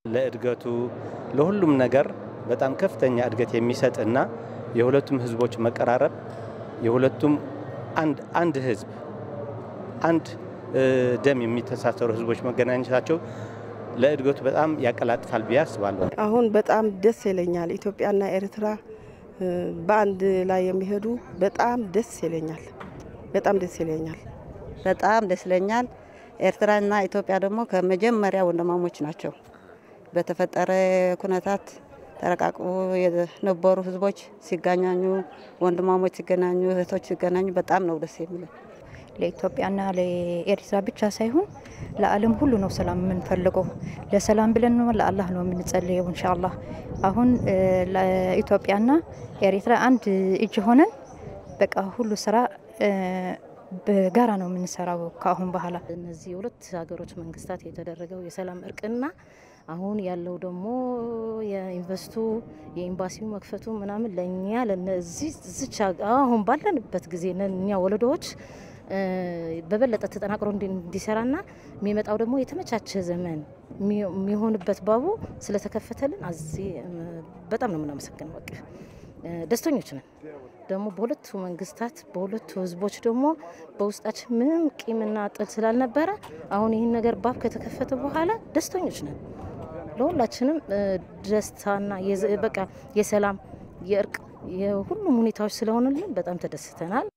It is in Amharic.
ለእድገቱ ለሁሉም ነገር በጣም ከፍተኛ እድገት የሚሰጥና የሁለቱም ህዝቦች መቀራረብ የሁለቱም አንድ አንድ ህዝብ አንድ ደም የሚተሳሰሩ ህዝቦች መገናኘታቸው ለእድገቱ በጣም ያቀላጥፋል ብዬ አስባለሁ። አሁን በጣም ደስ ይለኛል። ኢትዮጵያና ኤርትራ በአንድ ላይ የሚሄዱ በጣም ደስ ይለኛል። በጣም ደስ ይለኛል። በጣም ደስ ይለኛል። ኤርትራና ኢትዮጵያ ደግሞ ከመጀመሪያ ወንድማሞች ናቸው። በተፈጠረ ኩነታት ተረቃቅቦ የነበሩ ህዝቦች ሲገናኙ፣ ወንድማሞች ሲገናኙ፣ እህቶች ሲገናኙ በጣም ነው ደስ የሚለው። ለኢትዮጵያና ለኤርትራ ብቻ ሳይሆን ለዓለም ሁሉ ነው ሰላም የምንፈልገው። ለሰላም ብለን ነው ለአላህ ነው የምንጸልየው። ኢንሻአላህ አሁን ለኢትዮጵያና ኤርትራ አንድ እጅ ሆነን በቃ ሁሉ ስራ በጋራ ነው የምንሰራው ከአሁን በኋላ። እነዚህ የሁለት ሀገሮች መንግስታት የተደረገው የሰላም እርቅና አሁን ያለው ደግሞ የኢንቨስቱ የኤምባሲው መክፈቱ ምናምን ለእኛ ለነዚህ ዝች አሁን ባለንበት ጊዜ እኛ ወለዶዎች በበለጠ ተጠናክሮ እንዲሰራና የሚመጣው ደግሞ የተመቻቸ ዘመን የሚሆንበት ባቡ ስለተከፈተልን አዚ በጣም ነው የምናመሰግነው። በቃ ደስተኞች ነን። ደግሞ በሁለቱ መንግስታት በሁለቱ ህዝቦች ደግሞ በውስጣችን ምንም ቂምና ጥል ስላልነበረ አሁን ይህን ነገር ባብ ከተከፈተ በኋላ ደስተኞች ነን። ለሁላችንም ደስታና በቃ የሰላም የእርቅ የሁሉም ሁኔታዎች ስለሆኑልን በጣም ተደስተናል።